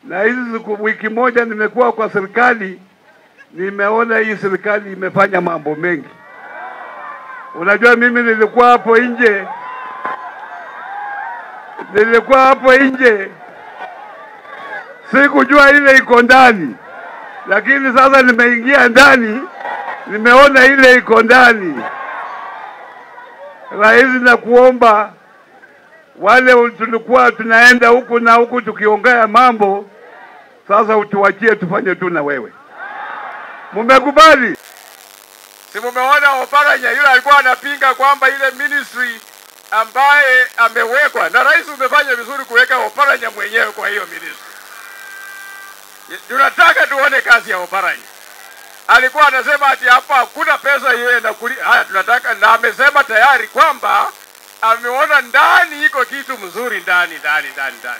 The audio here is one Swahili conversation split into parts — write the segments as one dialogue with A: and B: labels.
A: na hizi siku wiki moja nimekuwa kwa serikali, nimeona hii serikali imefanya mambo mengi. Unajua, mimi nilikuwa hapo nje, nilikuwa hapo nje, sikujua ile iko ndani, lakini sasa nimeingia ndani, nimeona ile iko ndani. Rais, na kuomba wale tulikuwa tunaenda huku na huku tukiongea mambo, sasa utuachie tufanye tu na wewe. Mumekubali?
B: Si mumeona Oparanya yule alikuwa anapinga kwamba ile ministry ambaye amewekwa na rais, umefanya vizuri kuweka Oparanya mwenyewe kwa hiyo ministry. Tunataka tuone kazi ya Oparanya. Alikuwa anasema ati hapa hakuna pesa hiyo inakuli. Haya, tunataka na amesema tayari kwamba ameona ndani iko kitu mzuri ndani ndani ndani ndani.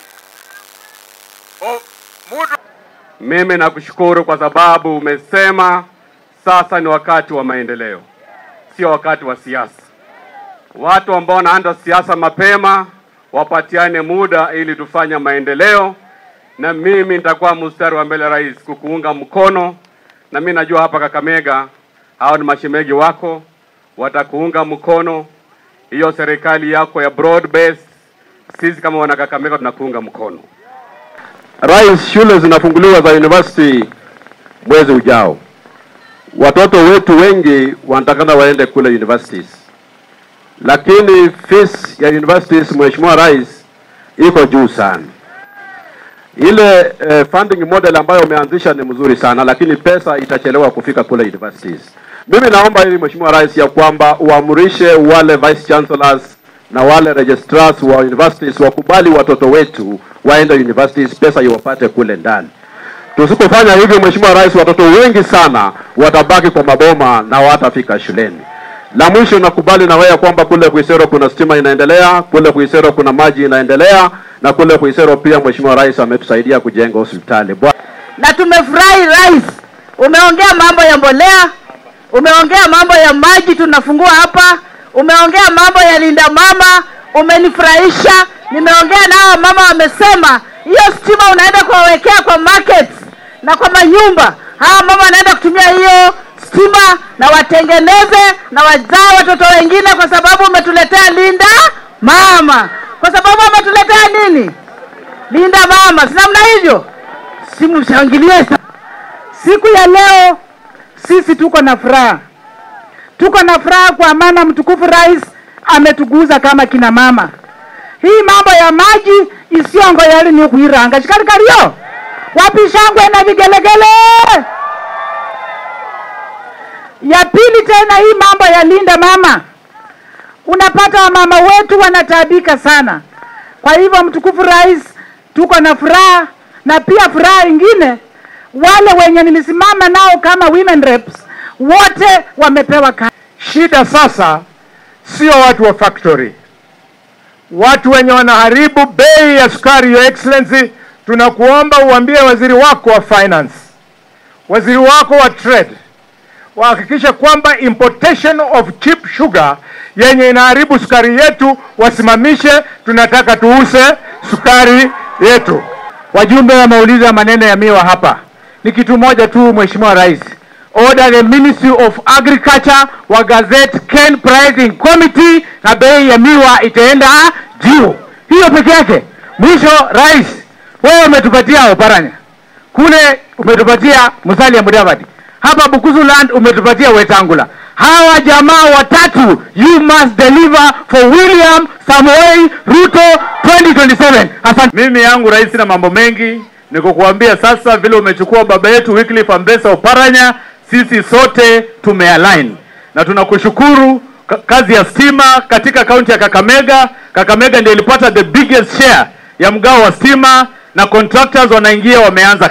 B: O, mtu
C: Mimi nakushukuru kwa sababu umesema sasa ni wakati wa maendeleo, sio wakati wa siasa. Watu ambao wanaanza siasa mapema wapatiane muda ili tufanye maendeleo, na mimi nitakuwa mstari wa mbele rais, kukuunga mkono. Na mimi najua hapa Kakamega hao ni mashemegi wako, watakuunga mkono. Hiyo serikali yako ya broad based, sisi kama wana Kakamega tunakuunga mkono. Rais, shule zinafunguliwa za university mwezi ujao. Watoto wetu wengi wanatakana waende kule universities, lakini fees ya universities, Mheshimiwa Rais, iko juu sana. Ile eh, funding model ambayo umeanzisha ni mzuri sana, lakini pesa itachelewa kufika kule universities. Mimi naomba ili Mheshimiwa Rais ya kwamba uamrishe wale vice chancellors na wale registrars wa universities wakubali watoto wetu waende universities, pesa iwapate kule ndani. Tusipofanya hivyo, Mheshimiwa Rais, watoto wengi sana watabaki kwa maboma na watafika shuleni. La mwisho, nakubali na wewe kwamba kule Kuisero kuna stima inaendelea, kule Kuisero kuna maji inaendelea, na kule Kuisero pia Mheshimiwa Rais ametusaidia kujenga hospitali. Bwa-
D: na tumefurahi rais, umeongea mambo ya mbolea, umeongea mambo ya maji tunafungua hapa, umeongea mambo ya linda mama, umenifurahisha. Nimeongea na hawa mama, wamesema hiyo stima unaenda kuwawekea kwa markets na kwa manyumba. Hawa mama wanaenda kutumia hiyo stima na watengeneze na wazaa watoto wengine, kwa sababu umetuletea linda mama, kwa sababu umetuletea nini? Linda mama, si namna hivyo? Simshangilie sana. Siku ya leo sisi tuko na furaha, tuko na furaha kwa maana mtukufu rais ametuguza kama kina mama. Hii mambo ya maji isiongo yali ni kuiranga shikarikario wapi shangwe na vigelegele. Ya pili tena, hii mambo ya linda mama, unapata wamama wetu wanataabika sana. Kwa hivyo mtukufu rais, tuko na furaha na pia furaha ingine, wale wenye nilisimama nao kama women reps wote wamepewa kazi.
B: Shida sasa sio watu wa factory, watu wenye wanaharibu bei ya sukari. Your Excellency, tunakuomba uambie waziri wako wa finance, waziri wako wa trade wahakikishe kwamba importation of cheap sugar yenye inaharibu sukari yetu wasimamishe. Tunataka tuuse sukari yetu. Wajumbe wameuliza maneno ya miwa hapa, ni kitu moja tu, Mheshimiwa Rais, order the Ministry of Agriculture wa gazette Ken Pricing Committee, na bei ya miwa itaenda juu. Hiyo peke yake. Mwisho, Rais, wewe umetupatia Oparanya kule, umetupatia Musalia Mudavadi hapa Bukusu land umetupatia Wetangula. Hawa jamaa watatu, you must deliver for William Samoei Ruto 2027. Asante. Mimi yangu rais, na mambo mengi ni kukuambia sasa, vile umechukua baba yetu Wycliffe Ambesa Oparanya, sisi sote tumealign na tunakushukuru. Ka- Kazi ya stima katika kaunti ya Kakamega, Kakamega ndio ilipata the biggest share ya mgao wa stima na contractors wanaingia wameanza